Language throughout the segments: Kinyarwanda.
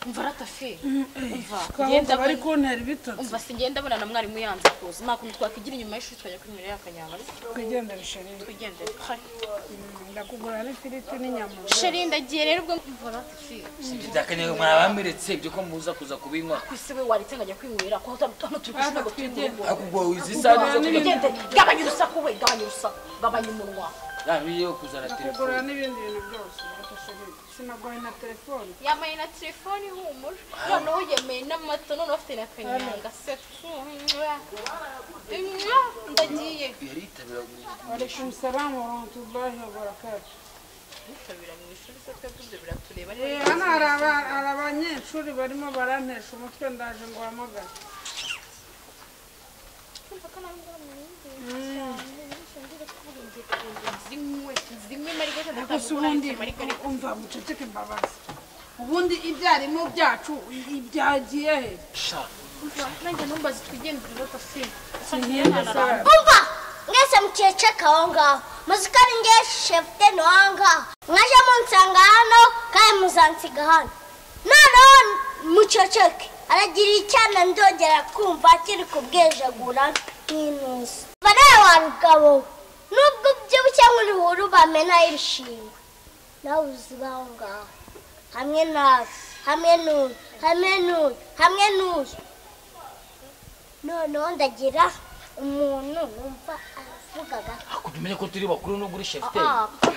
umva aratafe umva twahubwo ngenda bari mbona- kuntera ibitotsi umva sigenda mbona na mwarimu yanze kuza nta kuntu twakwigira inyuma y'ishuri tukajya kwinywera y'akanyama ariko twigendere sherine twigendere hari ndakugura n'ifiriti n'inyama sheri ndagiye rero ubwo umva aratafe ndakanyaga mwabameretse ibyo ko muza kuza kubinywa ku isi we waritse ngajya kwinywera ko hano turi kushima ngo twinywere ariko ubwo wizi isaha zo kujya tugende gabanya urusaku we gabanya urusaku gabanya umunwa rano yo kuzana ndakugura telefone n'ibindi bintu byose reka sherine sinaguhaye na telefone yambaye na telefone ihumura noneho yemeye n'amata noneho afite na kanyanga se tfu, mwah. Mwah, ndagiye yaritabira mu- alaikum salam wa rahmatullahi wa barakatu bitabira mu ishuri se twebwe ibyo biratureba Eh, hano hari aba- hari abanyeshuri barimo barantesha umutwe ndaje ngo uhamagare zimwe zimwe marigota gusa ubundi umva buceceke mbabazi ubundi ibyarimo byacu i- byagiye he sha nanjye numbazi twigendere batasi umva mwese mukeceka aho ngaho muzika ari nge shefute ni aho ngaho mwaje munsanga hano kandi muzansiga hano noneho mukeceke aragira icyana ndongera kumva kiri kubwejagura nk'intuzi bareba wa rugabo nubwo ubyibushye nk'urihuru bamenaho ibishingwe nawe uziba aho ngaho hamwe nawe hamwe n'uyu hamwe n'uyu hamwe n'uyu noneho ndagira umuntu wumva avugaga hakurya umenye ko turi bakuru no kuri shefite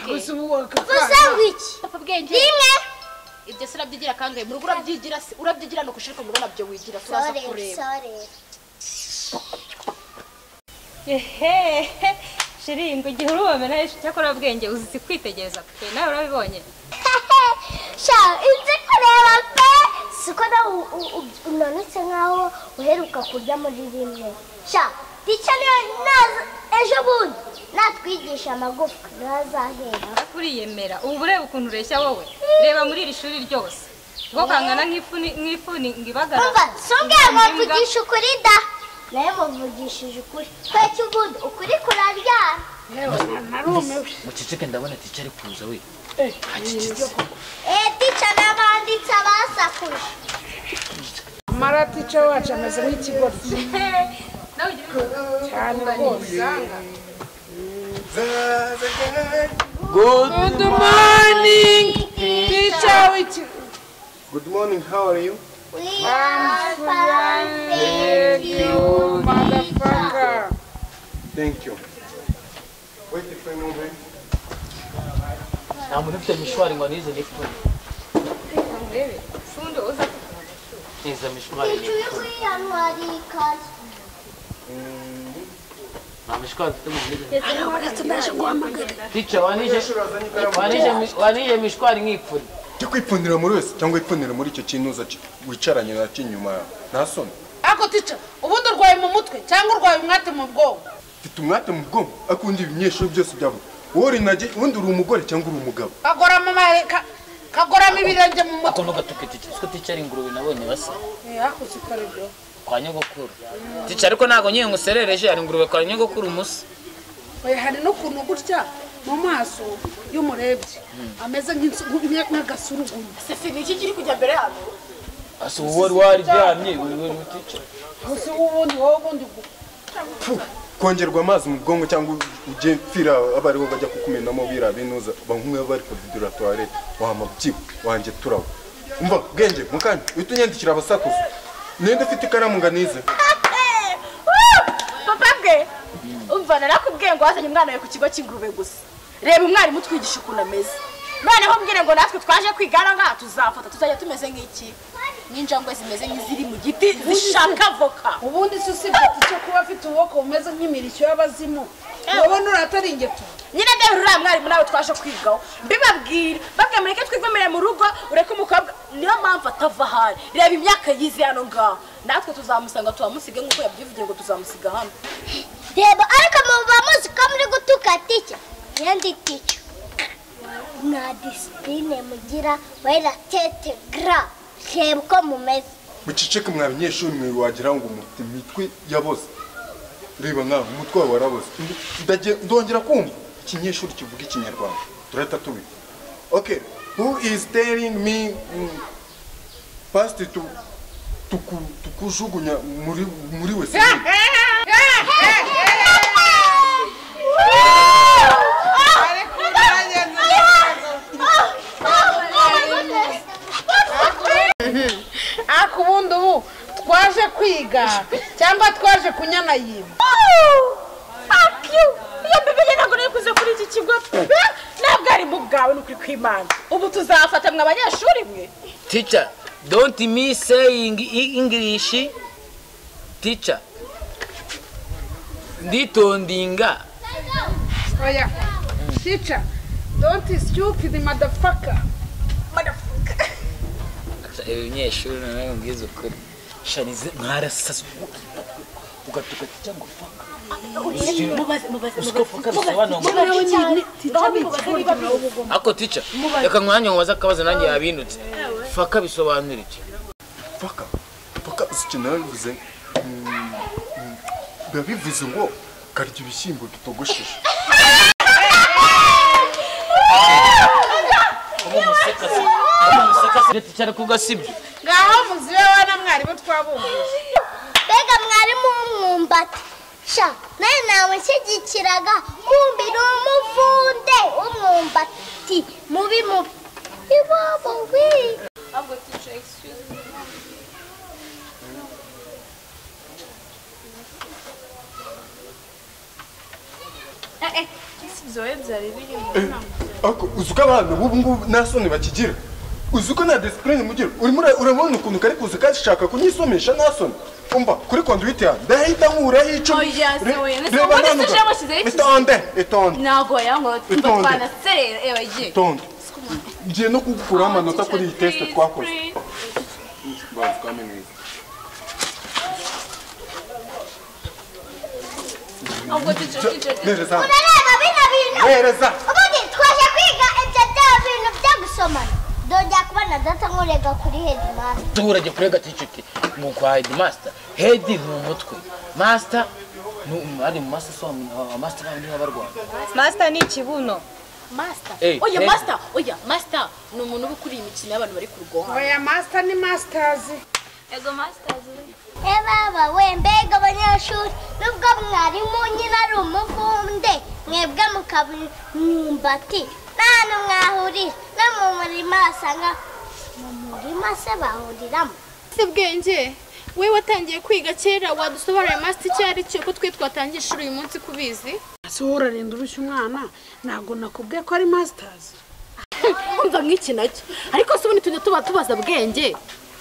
gusa ubu wakakara vuze ngo iki bwenge rimwe ibyo se urabyigira kangahe mu rugo urabyigira se urabyigira ni ugushirika mu rugo nabyo wigira turaza sorere kureba sorere ehe shiri ngo igihe urubamena hejuru cyakora ubwenge uzi kwitegereza pe nawe urabibonye sha inzi kureba pe siko nawe u- u- u- unanutse nkaho uheruka kurya muri rimwe sha icyo niyo naza ejo bundi natwigisha amagufwa ntazahera uriyemera ubu ureba ukuntu ureshya wowe reba muri iri shuri ryose ngo kangana nk'ifuni nk'ifuni ngo ibagara umva sumbwira ngo imbwa. mvugishe ukuri da nawe muvugishije ukuri tweke ubundi ukuri kuraryana narumiwe muceceke ndabona tica ari kuza we eee tica n'abanditse abasakuje amaratica wacu ameze nk'ikigoryi nawe ugira inama. cyane rwose usanga good good morning teacher w'iki Good morning, how are you? we I'm are fine thank you motherfucker Thank you. Wait if I know him. nta muntu ufite mishwari ngo nize nifuni Reka murebe fundi wowe uza kugira ngo niza mishwari Icu yo kwiyamwara iyi kazi. nta mishwari mfite mu nize Azanye wanije mishwari nk'ipfuri Jya kwipfundira muri wese cyangwa wipfundire muri icyo kintu uza ki- wicaranye nacyo inyuma yawe. Nta soni. ariko teacher ubundi urwaye mu mutwe cyangwa urwaye umwate mu bwonko Mfite umwate mu bwonko ariko ubundi ibinyeshuri byose byabo. Wowe uri nage ubundi uri umugore cyangwa uri umugabo. kagorama amare- ka- kagorama ibirenge mu mutwe ako nugatuke tica ko tica ari ingurube nabonye basa hakuze ukaribyo kwa nyogokuru tica ariko ntabwo nyine nguserereje ari ingurube kwa nyogokuru umusa Oya, hari n'ukuntu gutya mu maso iyo umurebye ameze nk'insu- nk'u- nk'agasurugumu sisi ni iki kiri kujya mbere hano asa ubu wari waryamye uri we tica gusa ubundi wowe ubundi gu- Pfu, Kongerwa amazi mu bwonko cyangwa ujye pfira abariho bajya kukumenamo bira binuza bamwe bari kududura toilette wama byibu wanjye turawo. Umva bwenge mukanya uhita unyandikira abasakuza. Ninde ufite ikaramu ngo anize? papa bwe umva narakubwiye ngo wazanye umwana wawe ku kigo cy'ingurube gusa reba umwarimu utwigisha ukuntu ameze noneho mbwire ngo natwe twaje kwiga hano ngaha tuzafata tuzajya tumeze nk'iki n'injangwe zimeze nk'iziri mu giti zishaka avoka ubundi si usibye icyo kuba afite ububoko bumeze nk'imirishyo y'abazimu wowe nuratari ingeto nyine rero uriya mwarimu nawe twaje kwigaho mbibabwire babwiye mureke twigomere mu rugo ureke umukobwa niyo mpamvu atava ahari reba imyaka yize hano ngaha natwe tuzamusanga tuhamusige nk'uko yabyivugiye ngo tuzamusiga hano reba ariko muba muzi ko muri gutuka tike nyendi tike nta disipurine mugira wera tete gra reba uko mumeze muceceke mwa banyeshuri mwe wagira ngo mufite imitwe yaboze reba nkawe umutwe wawe waraboze Ndagiye- ndongera kumva ikinyeshuri kivuga ikinyarwanda turahita tubiha okay who is telling me mm, pasite tu- tuku- tukujugunya muri muri we ariko ubundi ubu twaje kwiga cyangwa twaje kunyana yiba iyo bibiliya ntabwo nayikoze kuri iki kigo pe ntabwo ari mu bwawe ni ukuri kw'imana ubu tuzafata mwe abanyeshuri mwe Teacher, don't me saying i- English. Teacher, nditondinga. oya tica donti situpidi madafaka Abanyeshuri nawe mbwiza ukuri. Shanize mwarasasa ugatuka teacher ngo fuck. Ako teacher, reka mwanya nkubaza akabazo nanjye yabindutse. Faka bisobanura iki? paka paka icyo narabivuze mm, mm, biba bivuze ngo karya ibishyimbo bitogosheje Teacher kuga sibyo. ngaho muzibe wana mwarimu twabumva mbega mwarimu w'umwumbati sha nawe nawe nshyigikiraga kumbi ni umuvunde w'umwumbati mubi mubi iwabo wi ahubwo tice excuse me Eh, eh, ibisubizo wowe byari birimo ako uzi uko abana b'ubu ngubu nta soni bakigira uzi uko nta disipurine mugira urimo ura- urabona ukuntu kari kuza kashaka kunyisomesha nta soni umva kuri konduwiti yanjye ndahita nkuraho icumi Oya, Re- se oya, ndetse reba mbona ntanuga. ishashi bashyizeho ikizu. itonde itonde ntabwo wayangoye tumva Itonde. twanaserera ewe ye itonde ngiye no kugukuraho amanota kuri iyi tesite twakoze ahubwo tice tice nereza hano. urareba bino bintu nereza ubundi twaje kwiga ibyo bya bintu byo gusomana dojya kubona data nkurega kuri hedimasi duhurage kurega ticuti mu kwa hedi masita hedi ni umutwe masita ni um- ari mu masita somu masita bandi b'abarwanda masita ni ikibuno masita Eh, oya eh. masita oya masita ni umuntu uba ukuriye imikino y'abantu bari ku rugomwa oya masita ni masitazi ego masitazi E baba we mbega abanyeshuri nubwo mwarimu nyine ari umuvunde mwebwe mukaba imyumbati nta hantu mwahurira no mu murima wasanga mu murima se bahuriramo si bwenge we watangiye kwiga kera wadusobanurira masita icyo ari cyo ko twe twatangiye ishuri uyu munsi kubizi ese wowe urarinda urushya umwana ntabwo nakubwiye ko ari masitazi kumva nk'iki nacyo ariko si ubundi tujya tuba tubaza bwenge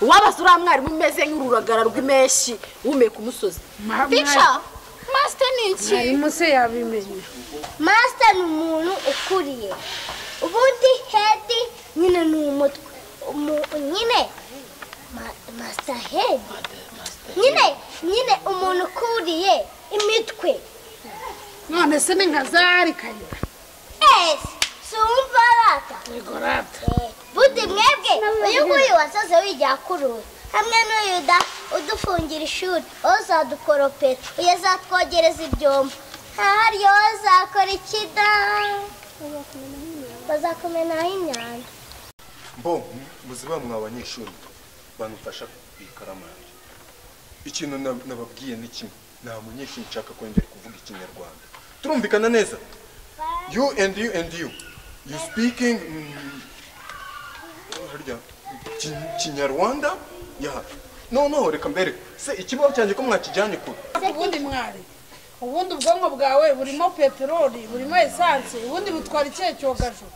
wabaza uriya mwarimu umeze nk'ururagara rw'impeshyi wumeye ku musozi bica masita ni iki mwarimu se yabimenya masita ni umuntu ukuriye ubundi hedi nyine ni umutwe Umu- nyine ma- masita hedi nyine nyine umuntu ukuriye imitwe none se ni nka zari kayira ese si uwumva arata yego rata Buti mwebwe uyu nguyu wasaze wijya kurura hamwe n'uyu da udufungira ishuri aho uzadukoropera uyu azatwogereza ibyombo ahari yo uzakora ikida bazakumenaho imyanda mbo muziba mwa banyeshuri banufasha ikaramu yanjye ikintu na- nababwiye ni kimwe nta munyeshuri nshaka kongera kuvuga ikinyarwanda turumvikana neza you and you and you you speaking mm, harya Ki- kinyarwanda ya noneho reka mbere se ikibaho cyanjye ko mwakijyanye kure ubundi mwari ubundi ubwonko bwawe burimo peteroli burimo esanse ubundi butwara ikihe cyogajuru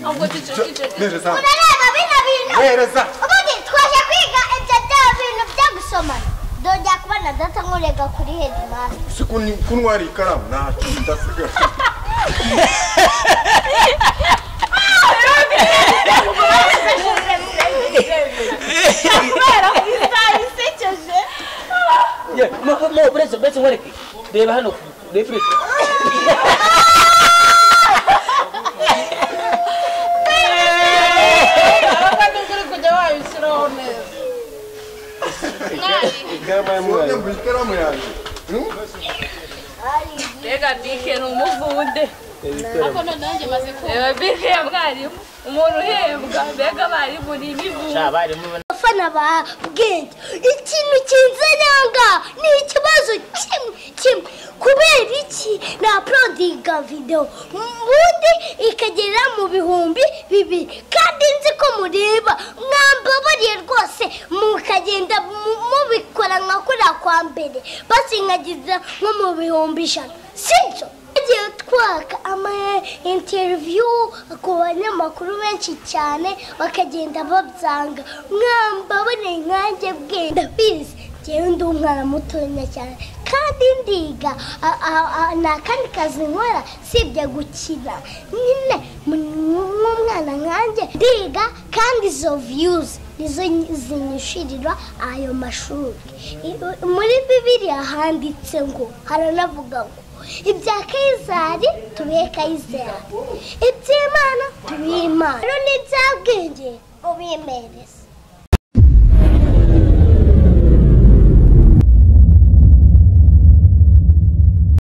ahubwo tice tice nereza hano. urareba bino bintu nereza ubundi twaje kwiga ibyo bya bintu byo gusomana dojya kubona data nkurega kuri hedimasi se kun- kuntwara ikaramu ntacyo ndasigaye mo buretse buretse nkwereke reba hano refurese ahubwo nibwo uri kujya wabishyiraho neza ikaramu y'umwarimu ikaramu yanjye ari mbega bike ni umuvude ariko none nanjye maze kumva reba bike ya mwarimu umuntu uhembwa mbega abarimu ni imivude abarimu abafana ba bwenge ikintu kinzananga ni ikibazo kimwe kimwe kubera iki naporodinga videwo ubundi ikagera mu bihumbi bibiri kandi nzi ko mureba mwambabariye rwose mukagenda mu- mubikora nka kuriya kwa mbere basinkagiza nko mu bihumbi ijana sibyo tugiye twaka ama interiviyu ku banyamakuru benshi cyane bakagenda babyanga mwambabone nkanjye bwenda ndabizi njyewe ndi umwana mutoya cyane kandi ndiga a- a- a- nta kandi kazi nkora sibye gukina nyine nk'umwana nkanjye ndiga kandi izo viyuzi nizo zinyishyurirwa ayo mashuri I- muri bibiriya handitse ngo haranavuga ngo ibya kayizari tubihe kayizari iby'imana tubihe imana rero n'ibyabwenge ubimereze